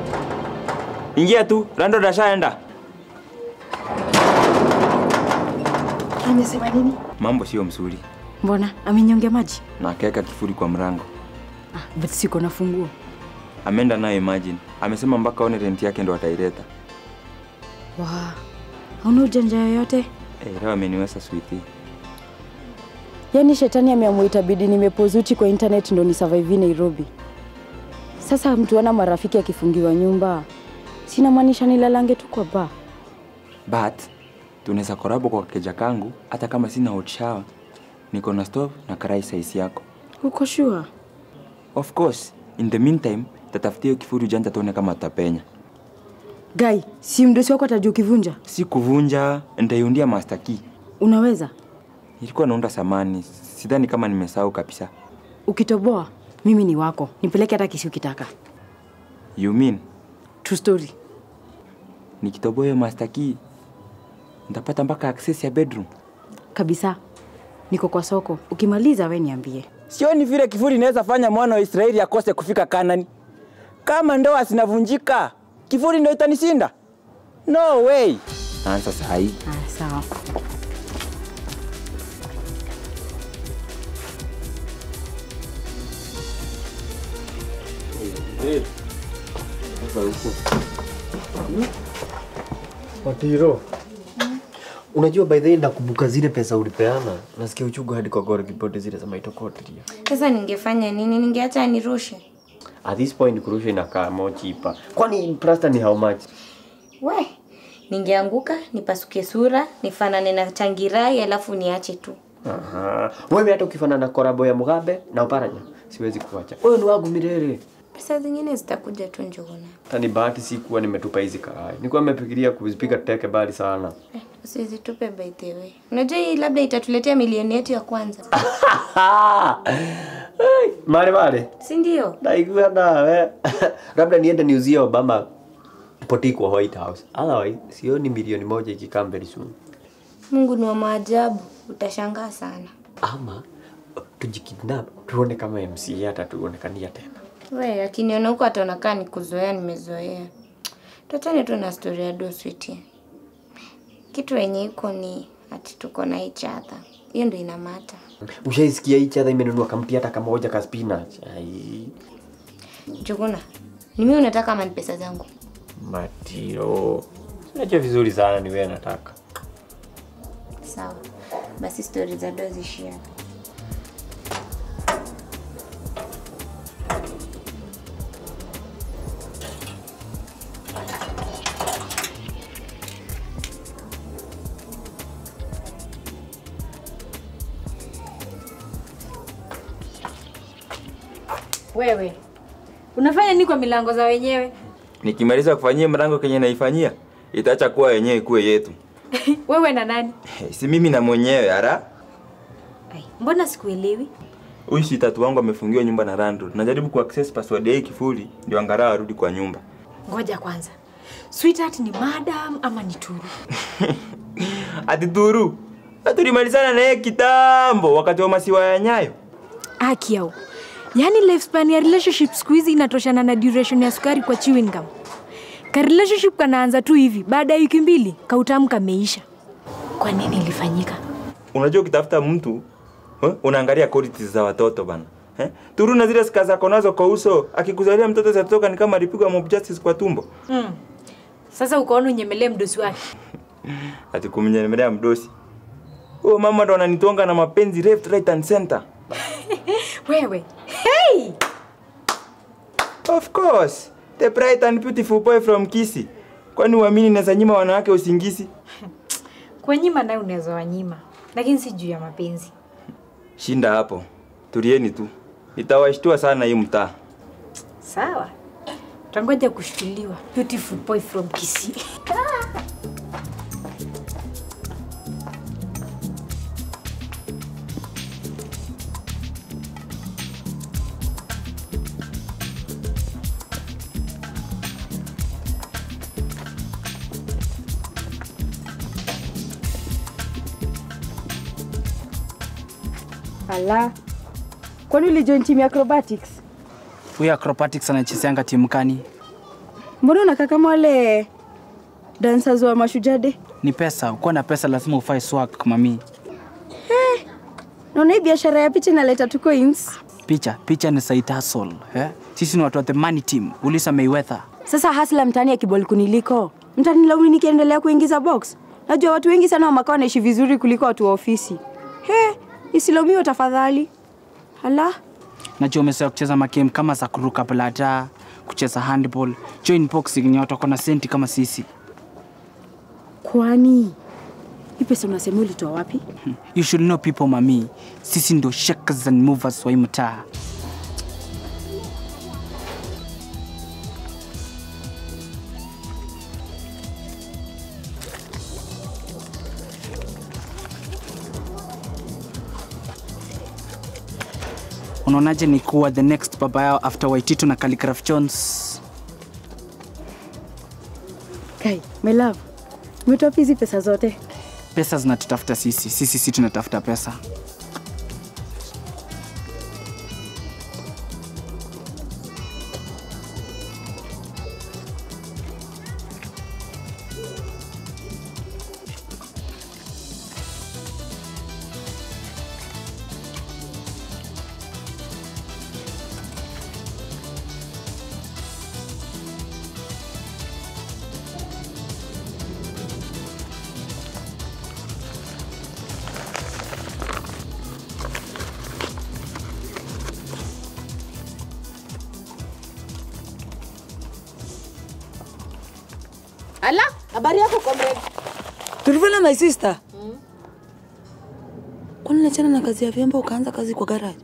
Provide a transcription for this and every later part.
Ingia tu, Rando dashaenda. Amesema nini? Mambo sio mzuri. Mbona amenyonge maji? Na akaweka kifuri kwa mrango. Ah, but siko na funguo. Ameenda nayo imagine. Amesema mpaka aone rent yake ndo ataileta. Wa. Hauna ujanja yoyote? Eh, leo ameniweza sweetie. Yaani shetani ameamua itabidi nimepozuti kwa internet ndo ni survive Nairobi. Sasa mtu ana marafiki akifungiwa nyumba. Sina maanisha nilalange tu kwa bar. But tunaweza korabo kwa keja kangu hata kama sina hot shower. Niko na stove na karai size yako. Uko sure? Of course, in the meantime, tatafutia hiyo kifuri ujanja tuone kama atapenya. Guy, si mdosi wako atajua ukivunja? Si kuvunja, nitaiundia master key. Unaweza? Ilikuwa naunda samani, sidhani kama nimesahau kabisa. Ukitoboa, mimi ni wako. Nipeleke hata kisi ukitaka. You mean, True story. nikitoboa hiyo master key, nitapata mpaka access ya bedroom? Kabisa. Niko kwa soko. Ukimaliza we niambie. Sioni vile kifuri inaweza fanya mwana wa Israeli akose kufika Kanani. Kama ndoa zinavunjika, kifuri ndio itanishinda? No way. Anza saa hii. Ah, sawa. Watiro. Unajua by the way nakumbuka zile pesa ulipeana. Nasikia uchungu hadi kwa gore ripoti zile za maitokotiria. Sasa ningefanya nini? Ningeacha anirushe? At this point kurusha inakaa more cheaper. Kwani plasta ni how much? We, ningeanguka nipasuke sura nifanane na changirai alafu niache tu. Aha. Wewe hata ukifanana na korabo ya Mugabe na Oparanya, siwezi kuacha. Wewe ni wangu milele. Pesa zingine zitakuja tu Njuguna. Tani bahati si kuwa nimetupa hizi karai. Nilikuwa nimefikiria kuzipiga teke bali sana. Eh, usizitupe by the way. Unajua hii labda itatuletea milioni yetu ya kwanza. Hey, mare mare. si ndio? Naigua nawe. Labda niende niuzie Obama poti kwa White House. Otherwise, sioni milioni moja ikikaa very soon. Mungu ni wa maajabu, utashangaa sana. Ama tujikidnap tuone kama MCA hata tuonekania tena. We, akiniona huko ataona kaa ni kuzoea, nimezoea. Tuachane tu na story ya do sweetie. Kitu wenye iko ni ati tuko na each other. Hiyo ndio inamata. Ushaisikia hii chadha imenunua kamti hata kama moja ka spinach. Ai, Njuguna, ni mimi unataka ama ni pesa zangu? Matiro. Unajua vizuri sana ni wewe nataka. Sawa. Basi stori za do zishia. Wewe unafanya nini kwa milango za wenyewe? Nikimaliza kufanyia mrango kenye naifanyia, itaacha kuwa yenyewe ikuwe yetu. Wewe na nani? Si mimi na mwenyewe ara. Ai, mbona sikuelewi? Huyu si tatu wangu amefungiwa nyumba na landlord. Najaribu kuaccess password ya hii kifuli ndio angalau arudi kwa nyumba. Ngoja kwanza, sweetheart ni madam ama ni turu? Ati Turu. Na tulimalizana na yeye kitambo wakati wa masiwa ya Nyayo. Aki yao. Yaani lifespan ya relationship siku hizi inatoshana na duration ya sukari kwa chewing gum. Ka relationship kanaanza tu hivi, baada ya wiki mbili kautamu kameisha. Kwa nini ilifanyika? Unajua ukitafuta mtu eh, unaangalia qualities za watoto bana. Eh? Turu na zile sika zako nazo kwa uso, akikuzalia mtoto zatoka ni kama alipigwa mob justice kwa tumbo. Mm. Sasa ukaona unyemelee mdosi wake. Ati kumnyemelea mdosi. Huyo mama ndo ananitonga na mapenzi left right and center. Wewe. Hey! Of course. The bright and beautiful boy from Kisii. Kwani uamini naweza nyima wanawake usingizi? Kwa nyima naye unaweza wanyima, lakini si juu ya mapenzi. Shinda hapo. Tulieni tu. Nitawashtua sana hii mtaa. Sawa. Tangoja kushtuliwa. Beautiful boy from Kisii. Ala. Kwani ulijoin team ya acrobatics? Huyu acrobatics anachezeanga timu kani? Mbona unakaa kama wale dancers wa mashujade? Ni pesa, ukiwa na pesa lazima ufae swag mami. Naona hii biashara ya picha inaleta tu coins. Picha, picha ni side hustle, eh? Sisi ni watu wa the money team. Uliza Mayweather. Sasa hasla mtaani ya kibol kuniliko, mtanilaumu nikiendelea kuingiza box. Najua watu wengi sana wa makao wanaishi vizuri kuliko watu wa ofisi. He, isilaumiwe tafadhali. Hala, Najua umezoea kucheza magame kama za kuruka blada, kucheza handball, join boxing ni watu wako na senti kama sisi. kwani hii pesa unasema ulitoa wapi? You should know people mami. Sisi ndo shakers and movers wa hii mtaa. Unaonaje ni kuwa the next baba yao after Waititu na Khaligraph Jones? Kai, my love, umetoa wapi hizi pesa zote? Pesa zinatutafuta sisi, sisi si tunatafuta pesa. Ala, habari yako comrade? Tulivyola my sister. Kwani unachana na kazi ya vyombo ukaanza kazi kwa garage?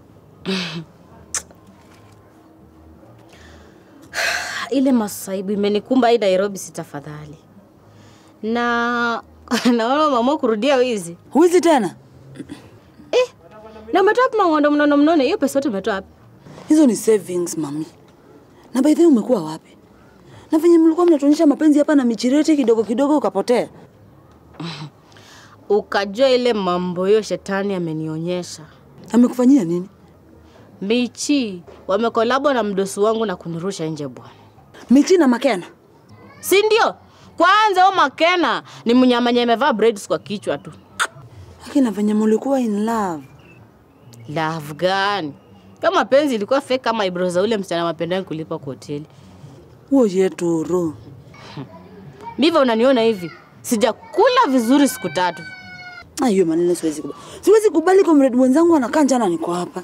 Ile masaibu imenikumba hii Nairobi, si tafadhali. Na naona umeamua kurudia wizi Huizi tena? eh. Na umetoa wapi mang'ondo mnono mnono? Hiyo pesa yote umetoa wapi? Hizo ni savings mami. Na by the way umekuwa wapi? Na venye mlikuwa mnatuonyesha mapenzi hapa na michireti kidogo kidogo ukapotea. Ukajua ile mambo hiyo shetani amenionyesha. Amekufanyia nini? Michi wamekolabo na mdosi wangu na kunirusha nje bwana, Michi na Makena. si ndio? Kwanza huyo Makena ni mnyamanye amevaa braids kwa kichwa tu. Lakini venye mlikuwa in love. Love gani? Kama mapenzi ilikuwa fake kama ibro za ule msichana mapendani kulipa kwa hoteli. Huo yetu ro. Ndivyo unaniona hivi, sijakula vizuri siku tatu. Ah, hiyo maneno siwezi kubali. Siwezi kubali comrade mwenzangu anakaa njana niko hapa.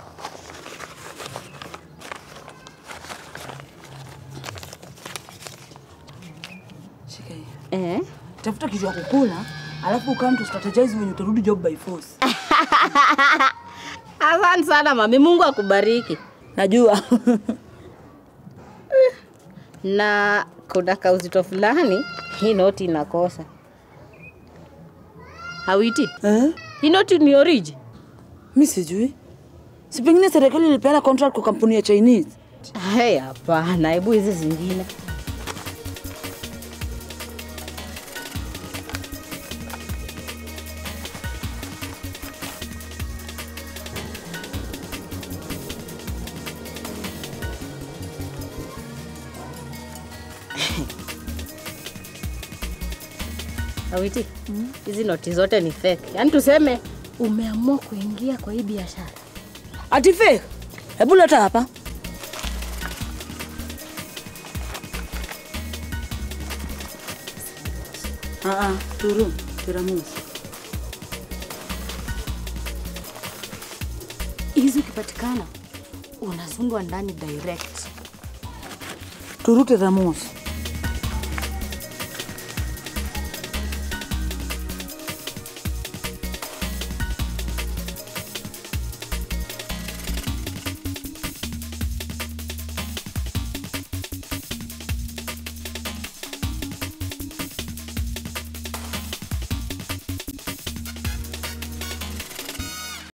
Shika hii. Eh? Tafuta kitu ya kukula, alafu ukaa tu strategize when utarudi job by force. Asante sana mami, Mungu akubariki. Najua. Na kuna kauzito fulani hii noti inakosa. Hawiti, eh? hii noti ni oriji? Mi sijui. Si pengine serikali ilipeana contract kwa kampuni ya Chinese. Hey, hapana, hebu hizi zingine. Awiti, hizi noti zote ni fake. Yaani tuseme umeamua kuingia kwa hii biashara. Ati fake? Hebu leta hapa. Ah, ah, turu, tiramusi. Hizi ukipatikana unazundwa ndani direct. Turu tiramusi.